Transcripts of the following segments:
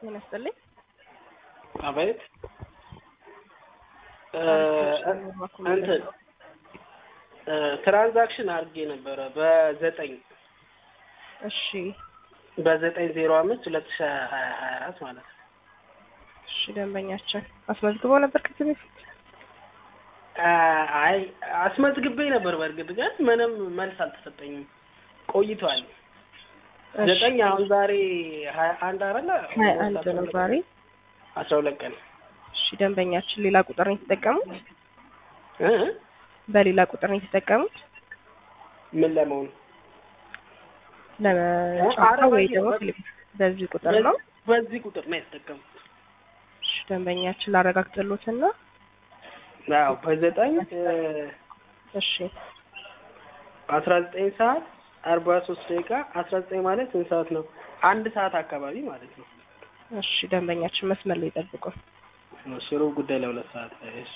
ጤና ይስጥልኝ። አቤት እንትን ትራንዛክሽን አድርጌ ነበረ በዘጠኝ እሺ በዘጠኝ ዜሮ አምስት ሁለት ሺ ሀያ ሀያ አራት ማለት ነው። እሺ ደንበኛችን አስመዝግበው ነበር ከዚህ በፊት? አይ አስመዝግቤ ነበር። በእርግጥ ግን ምንም መልስ አልተሰጠኝም። ቆይቷል። እሺ፣ ዘጠኝ አሁን ዛሬ ሀያ አንድ አረለ ሀያ አንድ ነው ዛሬ። አስራ ሁለት ቀን እሺ ደንበኛችን ሌላ ቁጥር ነው የተጠቀሙት? እ? በሌላ ቁጥር ነው የተጠቀሙት ምን ለመሆኑ ለመጫወታ አረ ወይ በዚህ ደግሞ ነው፣ ቴሌቪዥን? በዚህ ቁጥር ነው። በዚህ ቁጥር ነው የተጠቀምኩት። እሺ ደንበኛችን ላረጋግጥሎትና አዎ በዘጠኝ እሺ አስራ ዘጠኝ ሰዓት አርባ ሶስት ደቂቃ አስራ ዘጠኝ ማለት ስንት ሰዓት ነው? አንድ ሰዓት አካባቢ ማለት ነው። እሺ ደንበኛችን መስመር ላይ ይጠብቁ። እሺ ሩብ ጉዳይ ለሁለት ሰዓት ላይ እሺ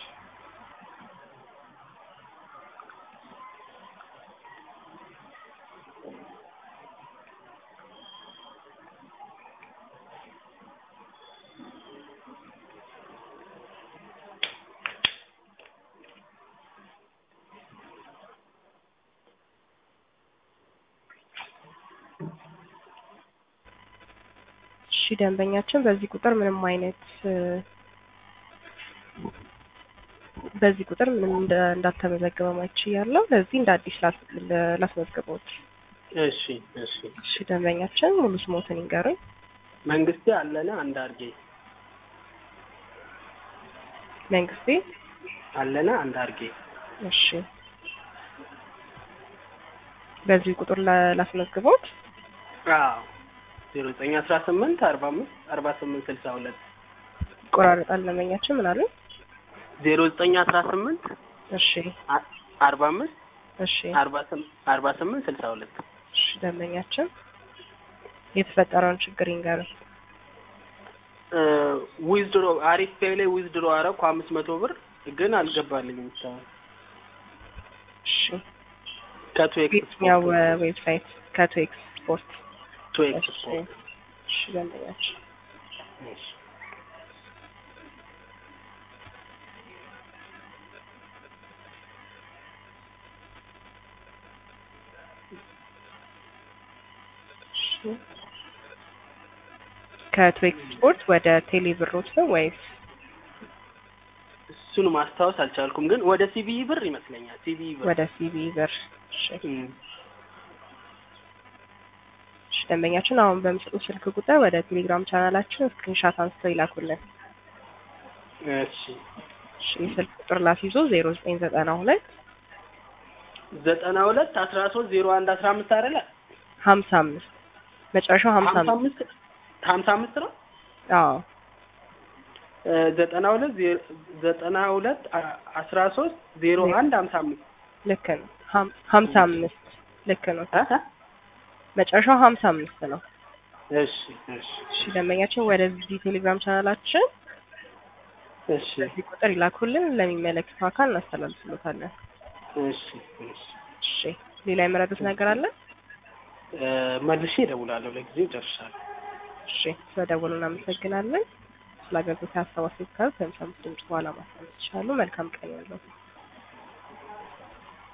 እሺ ደንበኛችን በዚህ ቁጥር ምንም አይነት እ፣ በዚህ ቁጥር ምንም እንደ- እንዳልተመዘገበ ማይች ያለው ለዚህ እንደ አዲስ ላስ- ለ- ላስመዝግበውት። እሺ እሺ እሺ ደንበኛችን ሙሉ ስሞትን ይንገሩኝ። መንግስቴ አለነ አንዳርጌ መንግስቴ አለነ አንዳርጌ እሺ በዚህ ቁጥር ላ- ላስመዝግበውት። አዎ ዜሮ ዘጠኝ አስራ ስምንት አርባ አምስት አርባ ስምንት ስልሳ ሁለት ይቆራረጣል ደንበኛችን ምን አሉ? ዜሮ ዘጠኝ አስራ ስምንት እሺ አ- አርባ አምስት እሺ አርባ ስም- አርባ ስምንት ስልሳ ሁለት እሺ ደንበኛችን የተፈጠረውን ችግር ይንገሩኝ። ዊዝድሮ አሪፍ ፔይ ላይ ዊዝድሮ አረኩ አምስት መቶ ብር ግን አልገባልኝም እስካሁን እሺ ከቱ የትኛው ኤክስፖርት ዌብሳይት? ከቶ ኤክስፖርት። ቱ እሺ ኤክስፖርት እሺ ደንበኛችን እሺ እሺ ከቶ ኤክስፖርት ወደ ቴሌ ብሮት ነው ወይስ እሱን ማስታወስ አልቻልኩም፣ ግን ወደ ሲቢኢ ብር ይመስለኛል። ሲቢኢ ብር ወደ ሲቢ ብር? እሺ እም፣ እሺ ደንበኛችን አሁን በምስሉ ስልክ ቁጥር ወደ ቴሌግራም ቻናላችን ስክሪንሻት አንስተው ይላኩልን። እሺ እሺ የስልክ ቁጥር ላስይዞ ዜሮ ዘጠኝ ዘጠና ሁለት ዘጠና ሁለት አስራ ሶስት ዜሮ አንድ አስራ አምስት አይደለ? ሀምሳ አምስት መጨረሻው ሀምሳ ሀምሳ አምስት አምስት ሀምሳ አምስት ነው። አዎ እ፣ ዘጠና ሁለት ዜ- ዘጠና ሁለት አ- አስራ ሶስት ዜሮ አንድ ሀምሳ አምስት ልክ ነው። ሀም- ሀምሳ አምስት ልክ ነው። እ? እ? መጨረሻው ሀምሳ አምስት ነው። እሺ እሺ እሺ ደንበኛችን ወደዚህ ቴሌግራም ቻናላችን እሺ በዚህ ቁጥር ይላኩልን፣ ለሚመለከተው አካል እናስተላልፍሎታለን። እሺ እሺ እሺ ሌላ የመረዱት ነገር አለ? እ፣ መልሼ እደውላለሁ። ለጊዜው ጨርሻለሁ። እሺ ስለደወሉ እናመሰግናለን። ስለ አገልግሎት ሀሳብ አስተያየት ካሉ በምሳ ድምጽ በኋላ ማስቀመጥ ይችላሉ። መልካም ቀን ያለው